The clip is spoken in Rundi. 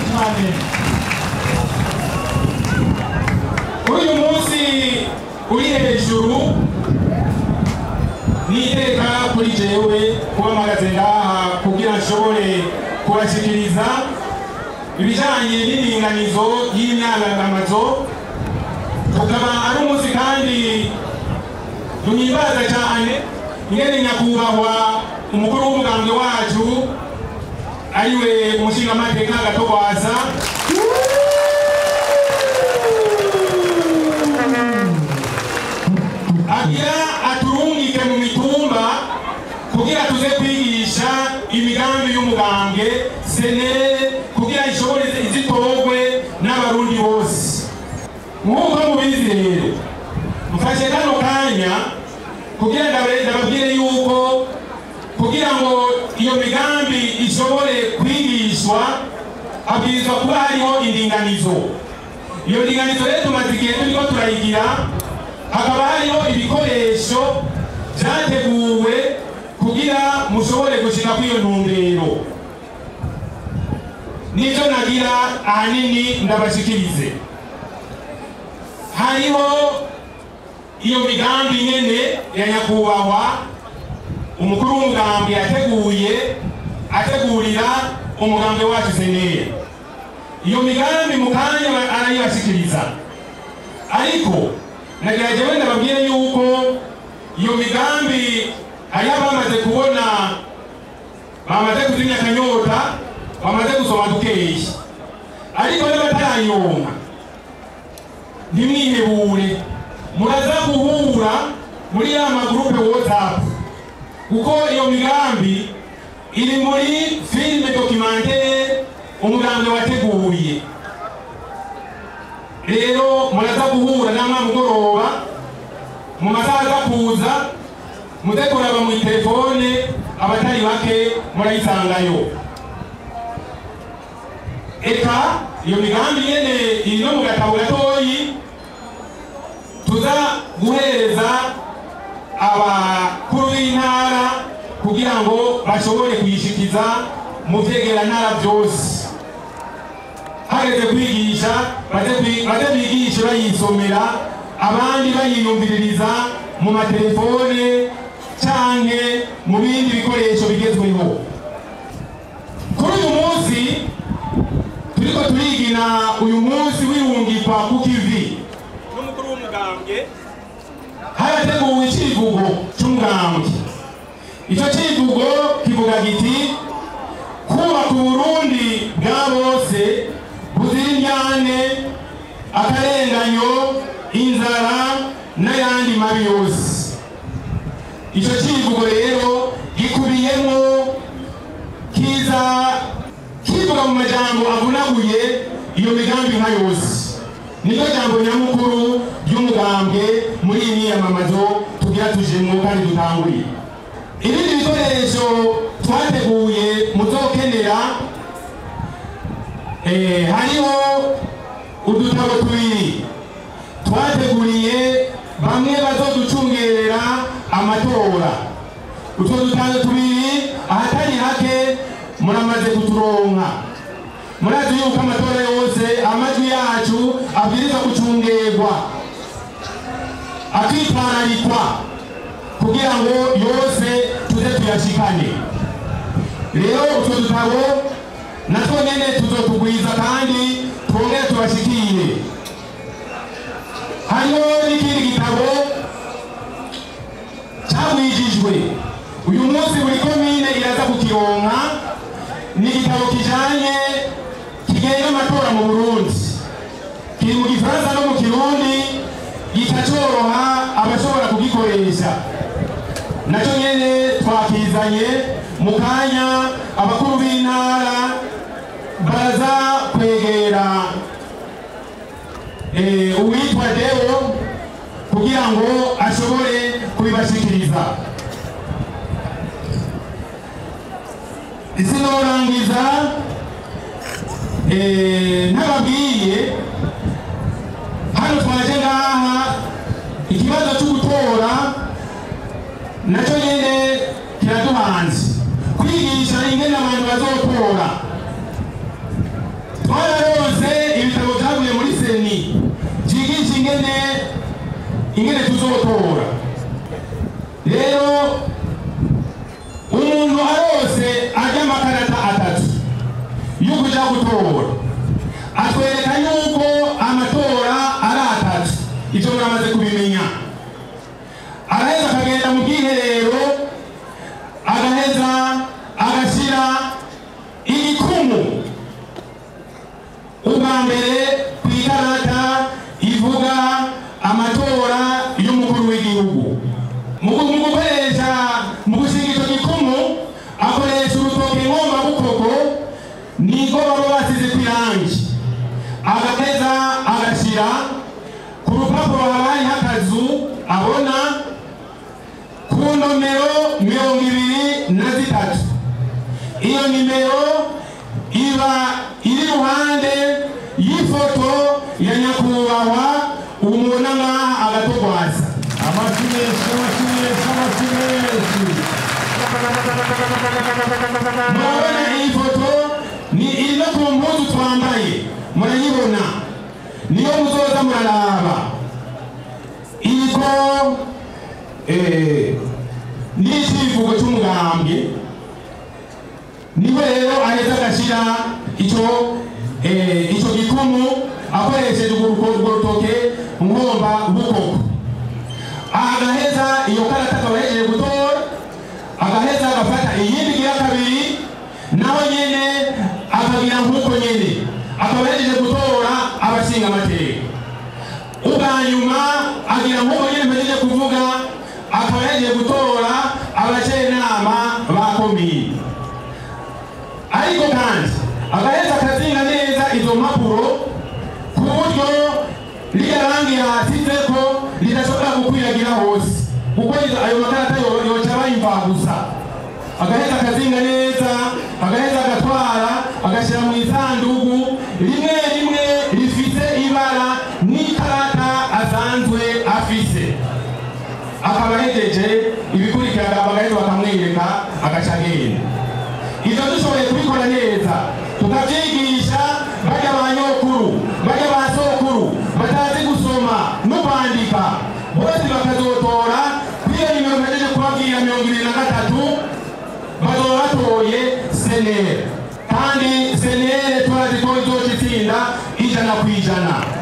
amen kuri uyu munsi uri hejuru ni iteka kuri jewe kuba mpagaze ngaha kugira nshobore kubashikiriza ibijanye n'indinganizo y'imyandagamazo ukaba ari umunsi kandi duhimbaza cyane ingene nyakubahwa umukuru w'umugambwe wacu ariwe umushingamateka gatogwaza agira aturungike mu mitumba kugira tuze kwigisha imigambi y'umugambwe senere kugira ishobore izitorwe n'abarundi bose nk'uko mubizi rero mfashe kano kanya kugira ndabe- ndababwire yuko kugira ngo iyo migambi ishobore kwigishwa habwirizwa kuba hariho indinganizo iyo ndinganizo rero tumaze igihe turiko turayigira hakaba hariho ibikoresho vyateguwe kugira mushobore gushika kw'iyo ntumbero nivyo nagira ahanini ndabashikirize hariho iyo migambi nyene ya nyakubahwa umukuru w'umugambi yateguye ategurira umugambi wacu seneye iyo migambi mu kanya ba- arayibashikiriza ariko nagira jewe ndababwire yuko iyo migambi hariho abamaze kubona bamaze kuzimya akanyota bamaze gusoma dukeyi ariko n'abatarayonka ntimwihebure muraza guhura muri ya magurupe whatsapp kuko iyo migambi iri muri filime documentaire umugambi wateguriye rero muraza guhura namwe mugoroba mu masaha aza kuza muze kuraba mu telefone abatari bake murayisangayo eka iyo migambi nyene iri no mu gatabo gatoyi tuza guhereza abakuru b'intara kugira ngo bashobore kuyishikiza mu vyegerantara vyose hageze kwigisha baze kwi- baze bigishe bayisomera abandi bayiyumviririza mu matelefone canke mu bindi bikoresho bigezweho kuri uyu munsi turiko turigina uyu munsi w'irungikwa ku kivi n'umukuru w'umugambwe harateguwe icivugo c'umugambwe ico civugo kivuga giti kubaka uburundi bwa bose buzira indyane akarenganyo inzara n'ayandi mabi yose ico civugo rero gikubiyemwo kiza kivuga mu majambo avunaguye iyo migambi nka yose niryo jambo nyamukuru ry'umugambwe muri iyi myiyamamazo tugira tujemwo kandi dutanguriye ibindi bikoresho twateguye muzokenera eh, hariho udutabo tubiri twateguriye bamwe bazoducungerera amatora utwo dutabo tubiri ahatari hake muramaze kuturonka murazi yuko amatora yose amajwi yacu abwirizwa gucungerwa akitwararikwa kugira ngo yose tuze tuyashikane rero utwo dutabo natwo nyene tuzotugwiza kandi twongere tubashikire hariho n'ikindi gitabo cagwijijwe uyu munsi buri komine iraza kukironka ni igitabo kijanye kigenga amatora mu burundi kiri mu gifaransa no mu kirundi gica coroha abashobora kugikoresha nacyo nyene twakizanye mu kanya abakuru b'intara baraza kwegera eh, uwitwa deo kugira ngo ashobore kubibashikiriza sinorangiza eh, ntababwiye hano twaje ngaha ikibazo cyo gutora nacyo nyene kiraduhanze kwigisha ingene abantu bazotora cyigisha ingene ingene tuzotora rero umuntu arose ajya amakarata atatu yo kuja gutora atwereka yuko amatora ari atatu icyo muramaze kubimenya araheza akagenda mu bwiherero agaheza agashyira igikumu ubwa mbere ku ikarata ivuga amatora y'umukuru w'igihugu mu mu gukoresha mu gushinga icyo gikumu akoresha urutoke ngombabukoko niko baba basize ku irangi agaheza agashyira ku rupapuro haba hariho akazu abona ku nomero mirongo ibiri na zitatu iyo nimero iba iri iruhande y'ifoto ya nyakubahwa umubona ngaha agatogwaza amashyi menshi amashyi menshi amashyi menshi murabona iyi foto ni iri no ku mpuzu twambaye murayibona niyo muzoza muraraba iriko eh, n'icivugo c'umugambwe niwe rero aheza agashyira icyo eh, icyo gikumu akoresheje urwo urwo rutoke nkomba bukoko agaheza iyo karata akaba yagiye gutora agaheza agafata iyindi gira kabiri naho nyene akagira nk'uko nyene akaba yagiye gutora abashinga amateka ubwa nyuma agira nk'uko nyene mpejeje kuvuga akaba yagiye gutora abajenama ba komini ariko kandi agaheza akazinga neza izo mpapuro ku buryo rirya rangi yasizeko ridashobora gukwiragira hose kuko izo- ayo makarata yo- yoca bayimvagusa agaheza akazinga neza agaheza agatwara agashyira mu isanduku rimwe rimwe rifite ibara n'ikarata asanzwe afise akaba ahegeje ibikurikira bagaheza bakamwereka agaca agenda ibyo dushoboye kubikora neza tukabyigisha bajya ba nyokuru bajya ba sokuru batazi gusoma no kwandika bose bakazotora kuri iyo nimero mpejeje kubabwira mirongo ibiri na gatatu bazoba batoye senere kandi senere turazi ko izoca itsinda ijana ku ijana